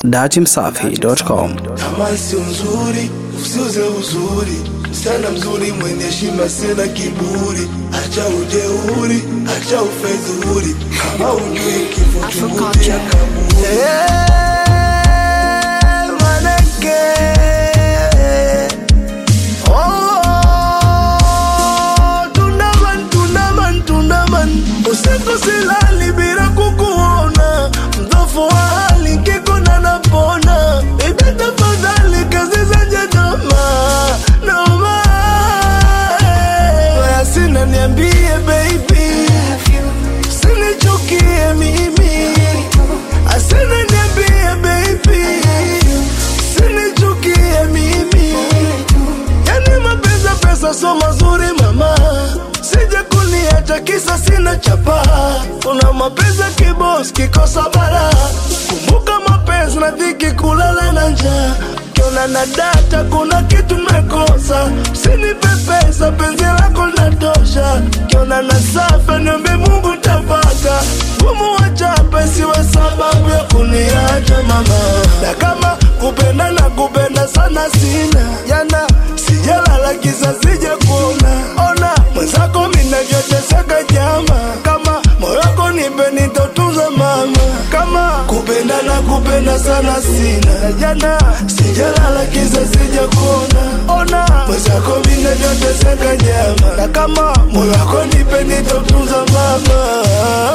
datimsafi.com. Kama sio nzuri, usiuze uzuri. Msichana mzuri mwenye heshima, sina kiburi. Acha ujeuri, acha ufedhuri. Kama ujui kifo chungulia kaburi. Usiku silali bila kukuona, mdhofu wa hali kikona napona. Ibe tafadhali kazi zenye noma noma, waya sina niambie baby, sinichukie mimi, asina niambie baby, sinichukie mimi. Yani mapenzi ya pesa so mazuri mama, sije kuniacha kisa sina chapa. Kuna mapenzi ya kibos kikosa bara, kumbuka mapenzi na dhiki, kulala na njaa kiona na data, kuna kitu mekosa. Usinipe pesa, penzi lako linatosha. Kiona na safa, niombe Mungu tapata. Gumu wachape, siwe sababu ya kuniacha mama, na kama kupenda na kupenda sana sina jana sijalala kisa sija kuona ona mwenzako minavyoteseka jama kama moyo wako nipe nitotunza mama kama kupenda na kupenda sana sina jana sijalala kisa sija kuona ona mwenzako minavyoteseka jama na kama moyo wako nipe nitotunza mama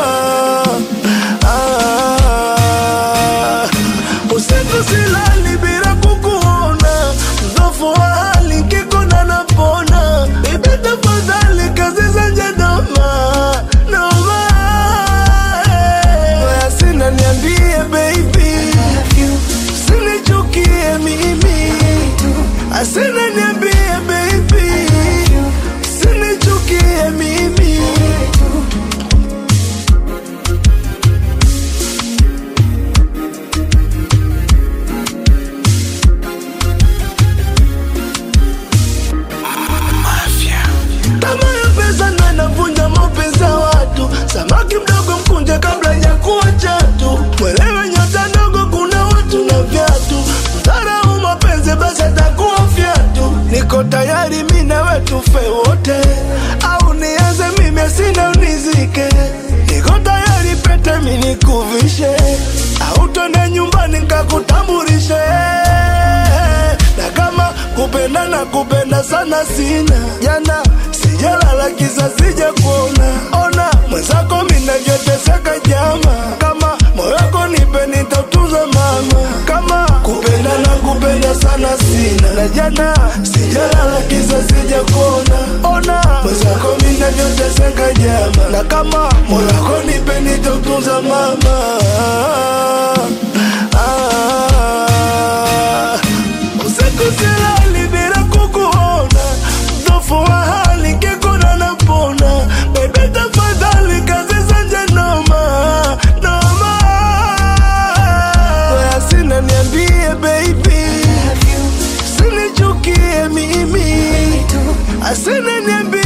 ah, usiku silali bila kukuona mdhofu wa hali kikona napona ibe tafadhali kazi zenye noma noma waya sina niambie baby sinichukie mimi asina niambie baby sinichukie mimi Tamaa ya pesa ndo inavunja mapenzi ya watu. Samaki mdogo mkunje kabla ya kuwa chatu. Mwelewe nyota ndogo, kuna watu na viatu. Mdharau mapenzi basi atakuwa fyatu. Niko tayari mi na wewe tufe wote, au nianze mimi sina unizike. Niko tayari pete mi nikuvishe, au twende nyumbani nikakutambulishe na kama kupenda na kupenda sana sina jana sijalala kisa sija kuona ona mwenzako minavyoteseka jama kama moyo wako nipe nitautunza mama kama kupenda na kupenda sana sina na jana sijalala kisa sija kuona ona mwenzako minavyoteseka jama na kama moyo wako nipe nitautunza mama ah, usiku silali bila kukuona, mdhofu wa hali kikuna napona. Baby tafadhali kazi zenye noma noma, waya sina niambie baby, sinichukie mimi, asina niambie